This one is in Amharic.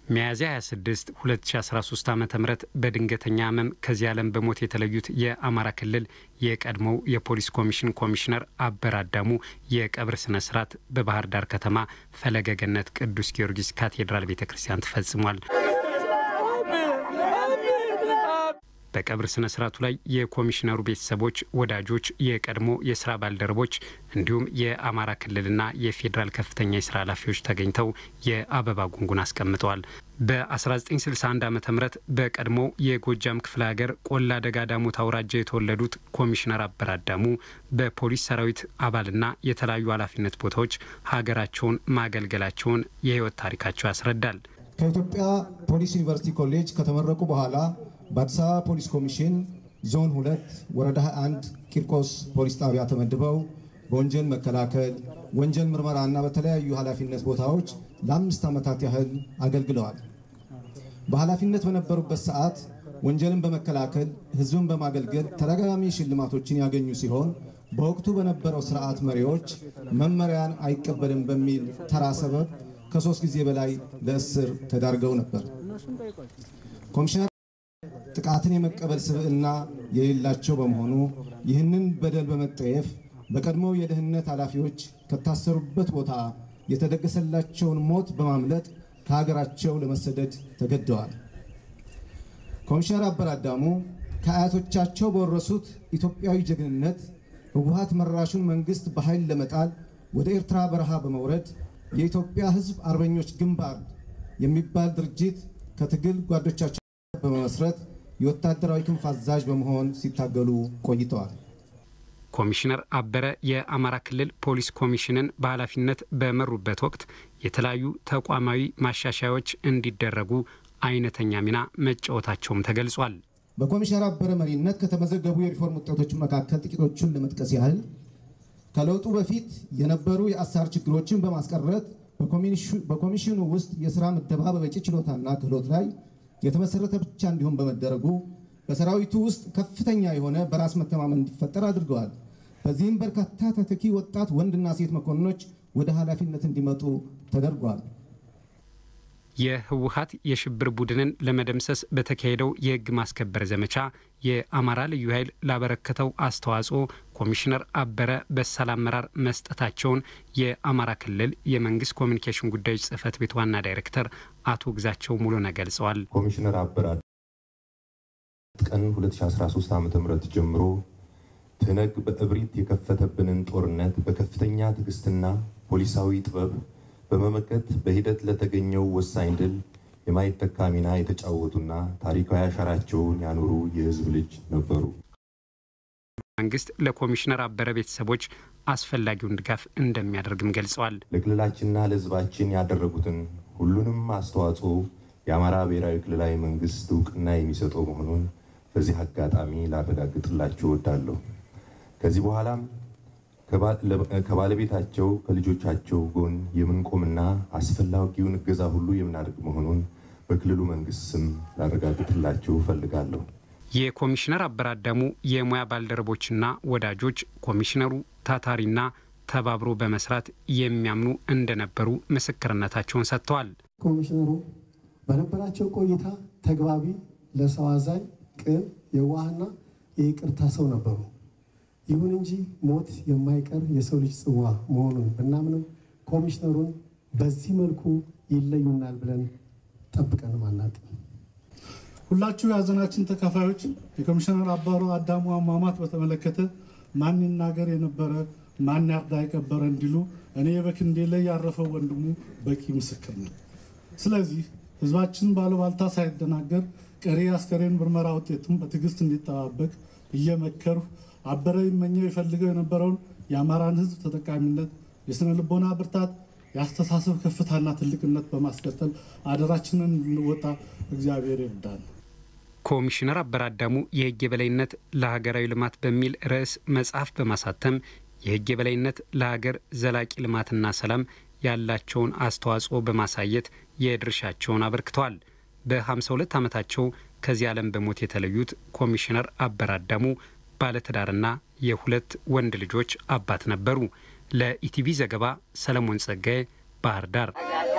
ሚያዝያ 26 2013 ዓ ም በድንገተኛ ህመም ከዚህ ዓለም በሞት የተለዩት የአማራ ክልል የቀድሞው የፖሊስ ኮሚሽን ኮሚሽነር አበረ አዳሙ የቀብር ስነ ስርዓት በባህር ዳር ከተማ ፈለገ ገነት ቅዱስ ጊዮርጊስ ካቴድራል ቤተ ክርስቲያን ተፈጽሟል። በቀብር ስነ ስርዓቱ ላይ የኮሚሽነሩ ቤተሰቦች፣ ወዳጆች፣ የቀድሞ የስራ ባልደረቦች እንዲሁም የአማራ ክልልና የፌዴራል ከፍተኛ የስራ ኃላፊዎች ተገኝተው የአበባ ጉንጉን አስቀምጠዋል። በ1961 ዓ ም በቀድሞ የጎጃም ክፍለ ሀገር ቆላ ደጋ ዳሞት አውራጃ የተወለዱት ኮሚሽነር አበረ አዳሙ በፖሊስ ሰራዊት አባልና የተለያዩ ኃላፊነት ቦታዎች ሀገራቸውን ማገልገላቸውን የህይወት ታሪካቸው ያስረዳል። ከኢትዮጵያ ፖሊስ ዩኒቨርሲቲ ኮሌጅ ከተመረቁ በኋላ በአዲስ አበባ ፖሊስ ኮሚሽን ዞን ሁለት ወረዳ 21 ቂርቆስ ፖሊስ ጣቢያ ተመድበው በወንጀል መከላከል፣ ወንጀል ምርመራና በተለያዩ ኃላፊነት ቦታዎች ለአምስት ዓመታት ያህል አገልግለዋል። በኃላፊነት በነበሩበት ሰዓት ወንጀልን በመከላከል ህዝብን በማገልገል ተደጋጋሚ ሽልማቶችን ያገኙ ሲሆን በወቅቱ በነበረው ስርዓት መሪዎች መመሪያን አይቀበልም በሚል ተራ ሰበብ ከሶስት ጊዜ በላይ ለእስር ተዳርገው ነበር። ኮሚሽነር ጥቃትን የመቀበል ስብዕና የሌላቸው በመሆኑ ይህንን በደል በመጠየፍ በቀድሞ የደህንነት ኃላፊዎች ከታሰሩበት ቦታ የተደገሰላቸውን ሞት በማምለጥ ከሀገራቸው ለመሰደድ ተገደዋል። ኮሚሽነር አበረ አዳሙ ከአያቶቻቸው በወረሱት ኢትዮጵያዊ ጀግንነት ህወሓት መራሹን መንግስት በኃይል ለመጣል ወደ ኤርትራ በረሃ በመውረድ የኢትዮጵያ ህዝብ አርበኞች ግንባር የሚባል ድርጅት ከትግል ጓዶቻቸው በመመስረት የወታደራዊ ክንፍ አዛዥ በመሆን ሲታገሉ ቆይተዋል። ኮሚሽነር አበረ የአማራ ክልል ፖሊስ ኮሚሽንን በኃላፊነት በመሩበት ወቅት የተለያዩ ተቋማዊ ማሻሻያዎች እንዲደረጉ አይነተኛ ሚና መጫወታቸውም ተገልጿል። በኮሚሽነር አበረ መሪነት ከተመዘገቡ የሪፎርም ውጤቶች መካከል ጥቂቶቹን ለመጥቀስ ያህል ከለውጡ በፊት የነበሩ የአሰራር ችግሮችን በማስቀረት በኮሚሽኑ ውስጥ የስራ ምደባ በበቂ ችሎታና ክህሎት ላይ የተመሰረተ ብቻ እንዲሆን በመደረጉ በሰራዊቱ ውስጥ ከፍተኛ የሆነ በራስ መተማመን እንዲፈጠር አድርገዋል። በዚህም በርካታ ተተኪ ወጣት ወንድና ሴት መኮንኖች ወደ ኃላፊነት እንዲመጡ ተደርጓል። የህወሓት የሽብር ቡድንን ለመደምሰስ በተካሄደው የህግ ማስከበር ዘመቻ የአማራ ልዩ ኃይል ላበረከተው አስተዋጽኦ ኮሚሽነር አበረ በሳል አመራር መስጠታቸውን የአማራ ክልል የመንግስት ኮሚኒኬሽን ጉዳዮች ጽህፈት ቤት ዋና ዳይሬክተር አቶ ግዛቸው ሙሉነህ ገልጸዋል። ኮሚሽነር አበረ ቀን 2013 ዓ ም ጀምሮ ትነግ በእብሪት የከፈተብንን ጦርነት በከፍተኛ ትዕግስትና ፖሊሳዊ ጥበብ በመመከት በሂደት ለተገኘው ወሳኝ ድል የማይተካ ሚና የተጫወቱና ታሪካዊ አሻራቸውን ያኖሩ የህዝብ ልጅ ነበሩ። መንግስት ለኮሚሽነር አበረ ቤተሰቦች አስፈላጊውን ድጋፍ እንደሚያደርግም ገልጸዋል። ለክልላችንና ለህዝባችን ያደረጉትን ሁሉንም አስተዋጽኦ የአማራ ብሔራዊ ክልላዊ መንግስት እውቅና የሚሰጠው መሆኑን በዚህ አጋጣሚ ላረጋግጥላችሁ እወዳለሁ። ከዚህ በኋላም ከባለቤታቸው ከልጆቻቸው ጎን የምንቆምና አስፈላጊውን እገዛ ሁሉ የምናደርግ መሆኑን በክልሉ መንግስት ስም ላረጋግጥላችሁ እፈልጋለሁ። የኮሚሽነር አበረ አዳሙ የሙያ ባልደረቦችና ወዳጆች ኮሚሽነሩ ታታሪና ተባብሮ በመስራት የሚያምኑ እንደነበሩ ምስክርነታቸውን ሰጥተዋል። ኮሚሽነሩ በነበራቸው ቆይታ ተግባቢ፣ ለሰው አዛኝ፣ ቅን፣ የዋህና የይቅርታ ሰው ነበሩ። ይሁን እንጂ ሞት የማይቀር የሰው ልጅ ጽዋ መሆኑን ብናምንም ኮሚሽነሩን በዚህ መልኩ ይለዩናል ብለን ጠብቀንም አናውቅም። ሁላችሁ የሀዘናችን ተካፋዮች የኮሚሽነር አበረ አዳሙ አሟሟት በተመለከተ ማን ይናገር የነበረ ማን ያርዳ የቀበረ እንዲሉ እኔ በክንዴ ላይ ያረፈው ወንድሙ በቂ ምስክር ነው። ስለዚህ ህዝባችን ባለባልታ ሳይደናገር ቀሪ አስከሬን ምርመራ ውጤቱን በትዕግስት እንዲጠባበቅ እየመከርሁ አበረ ይመኘው የፈልገው የነበረውን የአማራን ህዝብ ተጠቃሚነት፣ የስነ ልቦና ብርታት፣ የአስተሳሰብ ከፍታና ትልቅነት በማስቀጠል አደራችንን እንድንወጣ እግዚአብሔር ይርዳል። ኮሚሽነር አበረ አዳሙ የህግ የበላይነት ለሀገራዊ ልማት በሚል ርዕስ መጽሐፍ በማሳተም የህግ የበላይነት ለሀገር ዘላቂ ልማትና ሰላም ያላቸውን አስተዋጽኦ በማሳየት የድርሻቸውን አበርክተዋል። በ52 ዓመታቸው ከዚህ ዓለም በሞት የተለዩት ኮሚሽነር አበረ አዳሙ ባለትዳርና የሁለት ወንድ ልጆች አባት ነበሩ። ለኢቲቪ ዘገባ ሰለሞን ጸጋዬ ባህር ዳር